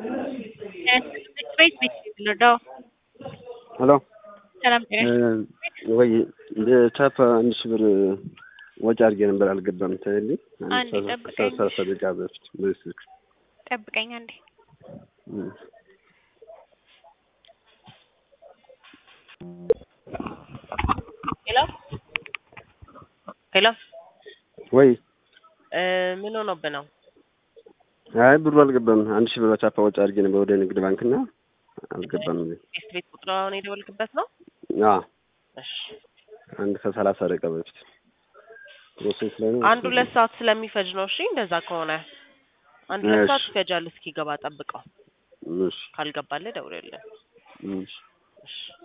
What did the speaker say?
ቤት ቤት ልርዳው። ሄሎ ሰላም ጤና ወይ ቻፕ አንድ ሺህ ብር ወጪ አድርጌ ነበር አልገባም። ታይልኝ አንዴ ጠብቀኝ። ሰላሳ ደቂቃ በፊት በዚህ ስልክ ጠብቀኝ አንዴ። እም። ሄሎ ሄሎ ወይ እ ምን ሆኖብህ ነው? አይ ብሩ አልገባም። አንድ ሺህ ብር ቻፓ ወጪ አድርጌ ነበር ወደ ንግድ ባንክ እና አልገባም። ቤት ቤት ቁጥሩን የደወልክበት ነው? አ እሺ አንድ ከሰላሳ ደቂቃ በፊት ፕሮሴስ ላይ ነው። አንድ ሁለት ሰዓት ስለሚፈጅ ነው። እሺ እንደዛ ከሆነ አንድ ሁለት እሺ። ሰዓት ይፈጃል። እስኪገባ ጠብቀው። እሺ ካልገባልህ ደውልልን። እሺ እሺ